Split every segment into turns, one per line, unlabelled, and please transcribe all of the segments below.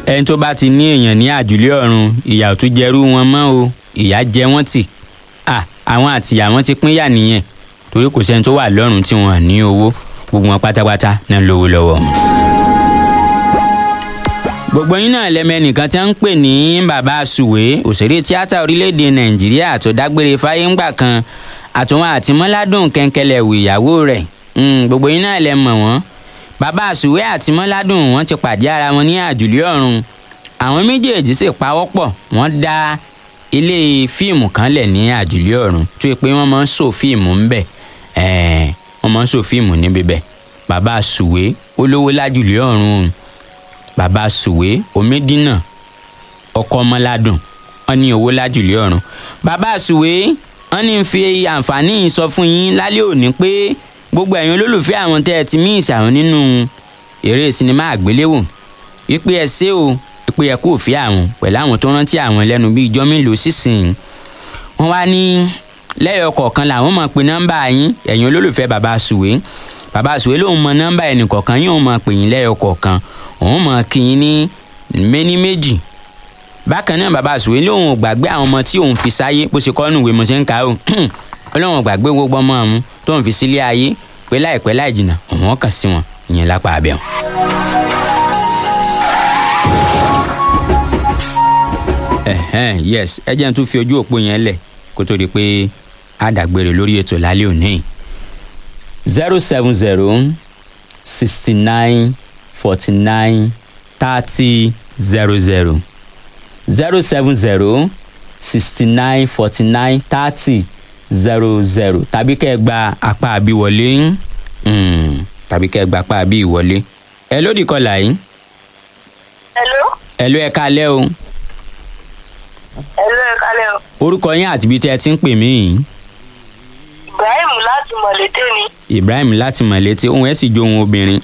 ẹni tó bá ti ní èèyàn ní àjùlé ọ̀run ìyà ò tún jẹrú wọn mọ́ o ìyà jẹ wọ́n tì à àwọn àtìyà wọn ti pínyà nìyẹn torí kò sẹ́ni tó wà lọ́run tí wọ́n ní owó gbogbo wọn pátápátá náà lówó lọ́wọ́. gbogbo yín náà lẹ́mẹ̀nìkan tí wọ́n ń pè ní bàbá sùwé òṣèré tíátà orílẹ̀-èdè nàìjíríà tó dágbére fáyé ńgbà kan àtúnwá àti mọ́ládùn kẹ́ńkẹ́lẹ̀ wò ìyàwó rẹ̀ gbogbo yín náà lẹ mọ̀ wọ́n bàbá sùwé àti mọ́ládùn wọ́n ti pàdé ara wọn ní àjùlé ọ̀run àwọn méjèèjì sì pawọ́pọ̀ wọ́n dá ilé fíìmù kan lẹ̀ ní àjùlé ọ̀run tó yẹ pé wọ́n máa ń sọ fíìmù ńbẹ̀ ẹ̀ẹ́n wọ́n máa ń sọ fíìmù níbi bẹ̀ bàbá sùwé olówó lájùlé ọ̀run bàbá sùwé omidina ọkọ ọmọládùn wọ́n ní owó lájùlé ọ̀run bàbá sùwé wọ́n ní fi àǹfààní yìí sọ fún yín lálẹ́ òní pé gbogbo ẹ̀yin olólùfẹ́ àwọn tẹ́ ẹ ti mí ìsàwọn nínú eré sinimá àgbéléwò wípé ẹ ṣé o pé ẹ kò fi àwọn pẹ̀lú àwọn tó rántí àwọn lẹ́nu bíi ijọ́ mélòó sísìn wọ́n wá ní lẹ́yọ̀ kọ̀ọ̀kan làwọn máa pe nọ́mbà yín ẹ̀yin olólùfẹ́ bàbá sùwé bàbá sùwé lòun mọ nọ́mbà ẹnì kọ̀ọ̀kan yóò máa pè yín lẹ́yọ̀ kọ̀ọ̀kan òun máa kí yín ní méní méjì bákan náà bàbá sùwé lòun ò gbàgbé àwọn ọmọ tí òun fi sáyé bó ṣe kọ́ nù ìwé mo ṣe ń kà ó ọlọ́run ò gbàgbé gbogbo ọmọ àwọn tó ń fi sílé ayé pé láìpẹ́ láì jìnnà òun kàn sí wọn ìyẹn lápá abẹ́ wọn. ẹ̀hẹ́n yes ẹ jẹ́ n tún fi ojú òpó yẹn lẹ̀ kó tó di pé a dàgbére lórí ètò lálẹ́ òní. zero seven zero sixty nine forty nine thirty zero zero zero seven zero sixty nine forty nine thirty zero zero tàbí kẹ́ ẹ gba apá àbí wọlé tàbí kẹ́ ẹ gba apá àbí ìwọlé. ẹ lódì kọlà yìí.
Hello.
ẹ ló ẹ kalẹ́ o.
Hello ẹ kálẹ̀ o.
orúkọ yín àti ibi tẹ́ ẹ ti ń pè mí yìí.
Ibrahim láti Mọ̀lété ni.
ibrahim láti mọ̀lété ohun ẹ̀ sì jó ohun obìnrin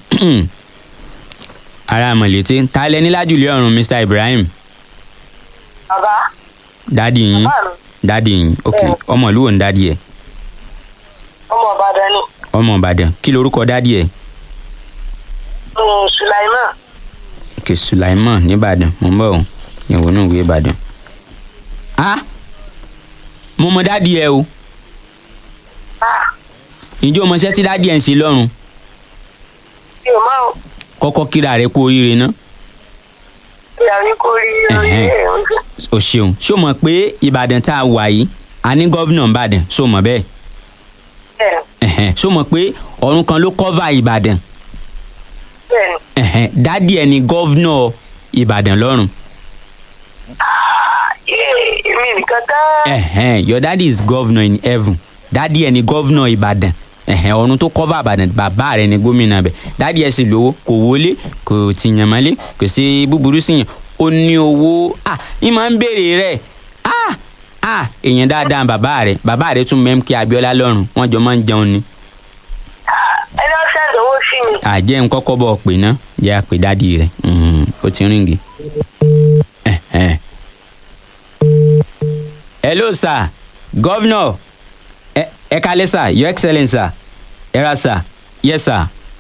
ara mọ̀lété ta lẹ ní lájùlé ọ̀run mr ibrahim
Bàbá.
dádì yín
Bàbá mi.
dádì yín ok
Bẹ́ẹ̀.
ọmọ ìlú wo ń dádì ẹ
Ọmọ Ìbàdàn ni.
ọmọ ìbàdàn kí lorúkọ dádì ẹ
Mm, Sulaiman.
ok sulaiman nìbàdàn mo ń bọ̀ ọ́ ìwọ náà wí ìbàdàn. a mo mọ dádì ẹ o
Ah,
ǹjẹ́ o mọ iṣẹ́ tí dádì ẹ ń ṣe lọ́rùn
mi ò máa ń
kọ́kọ́ kíra rẹ kú oríire ná
ìyàwó kó rí orí
Ẹ̀hẹ́n.
ẹ̀ oúnjẹ.
o ṣeun ṣé o mọ̀ pé ìbàdàn tá a wà yìí a ní gọ́vnà ìbàdàn ṣé o mọ̀ bẹ́ẹ̀
Bẹ́ẹ̀ni,
ẹ̀hẹ́n ṣé o mọ̀ pé ọ̀run kan ló kọ́va ìbàdàn
bẹ́ẹ̀ni.
ẹ̀hẹ́n dádì ẹ ní gọ́vnà ìbàdàn lọ́rùn
Ah, yé, èmi nìkan tán.
ẹ̀hẹ́n your daddy is governor in heaven dádì ẹ ní gọ́vnà ìbàdàn ẹ̀hẹ́n ọ̀run tó kọ́va ìbàdàn bàbá rẹ ní gómìnà bẹ̀ dádì ẹ sì lówó kò wọlé kò tìyàn mọ́lé kò sí búburú sí yàn ó ní owó ah ní máa ń béèrè rẹ̀ ah ah èèyàn dáadáa bàbá rẹ bàbá rẹ tún mẹ́mkì abiola lọ́rùn wọ́n jọ máa ń jẹun ni
Ẹni ọ̀sẹ̀ ìdánwò sí mi.
àjẹ́ ń kọ́kọ́ bọ̀ pé ná jẹ́ àpè dádì rẹ̀ Mhm, ó ti ríngì. Ẹ̀hẹ́n. hello sir governor ẹ ẹ kalẹ sir your excellence sir ẹ ra sir yes sir